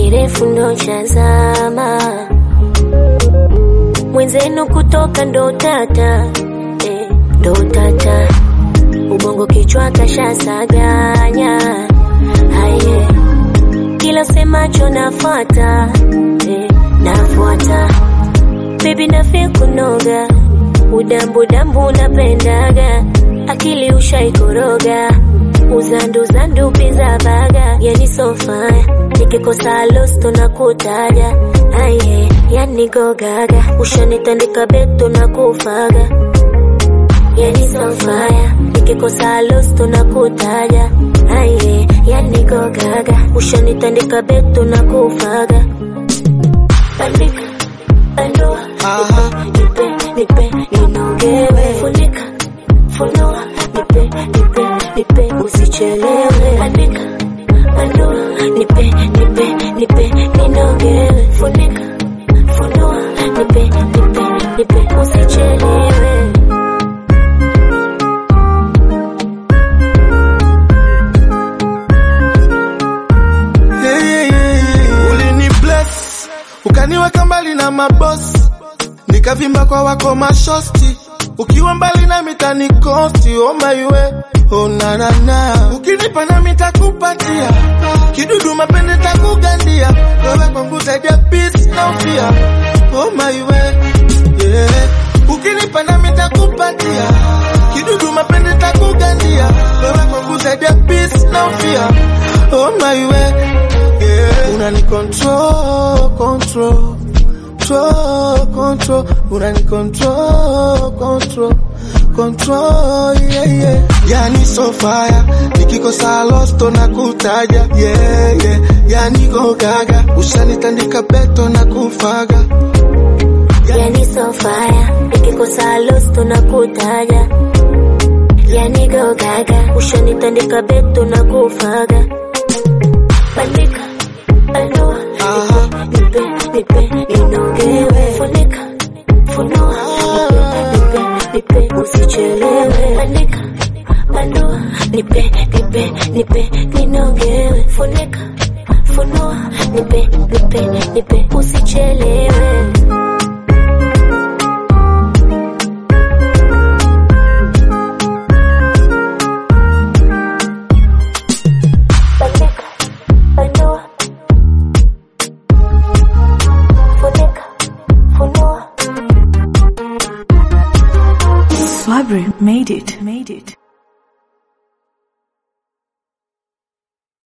kirefu ndo chazama mwenzenu kutoka ndo tata eh, ndo tata ubongo kichwa kashasaganya haye kila semacho nafuata eh, nafuata bebi nafia kunoga udambudambu napendaga akili ushaikoroga uzanduzandu pizza baga yani sofaya nikikosa losto na kutaja aye yani gogaga ushanitandika beto na kufaga yani sofaya nikikosa losto na kutaja aye yani gogaga ushanitandika beto na kufaga bandika bandua Aha. nipe nipe ninogewe funika funua nipe nipe nipe usichelewe andika andua nipe nipe nipe ninogewe funika funua nipe nipe nipe usichelewe Yeah, yeah, yeah, yeah. Ulini bless ukaniweka mbali na mabosi, nikavimba kwa wako mashosti, ukiwa mbali na mitani kosti. Oh my way, oh na na na, ukinipa na mitakupatia kidudu mapende takugandia, wewe kwangu zaidi ya peace na ufia. Oh my way, yeah, ukinipa na mitakupatia kidudu mapende takugandia, wewe kwangu zaidi ya peace na ufia. Oh my way, yeah, unani control, control control, control, unani control, control, control, yeah, yeah. Yani so fire, nikikosa losto na kutaja, yeah, yeah. Yani go gaga, ushanitandika beto na kufaga, yani sofaya nikikosa losto na kutaja yani gogaga ushanitandika beto na kufaga bandika bandua aha, nipe nipe ninogewe funika funua nipe nipe nipe usichelewe bandika bandua nipe nipe nipe ninogewe funika funua nipe nipe nipe usichelewe bandika bandua funika funua Swabri made it. Made it.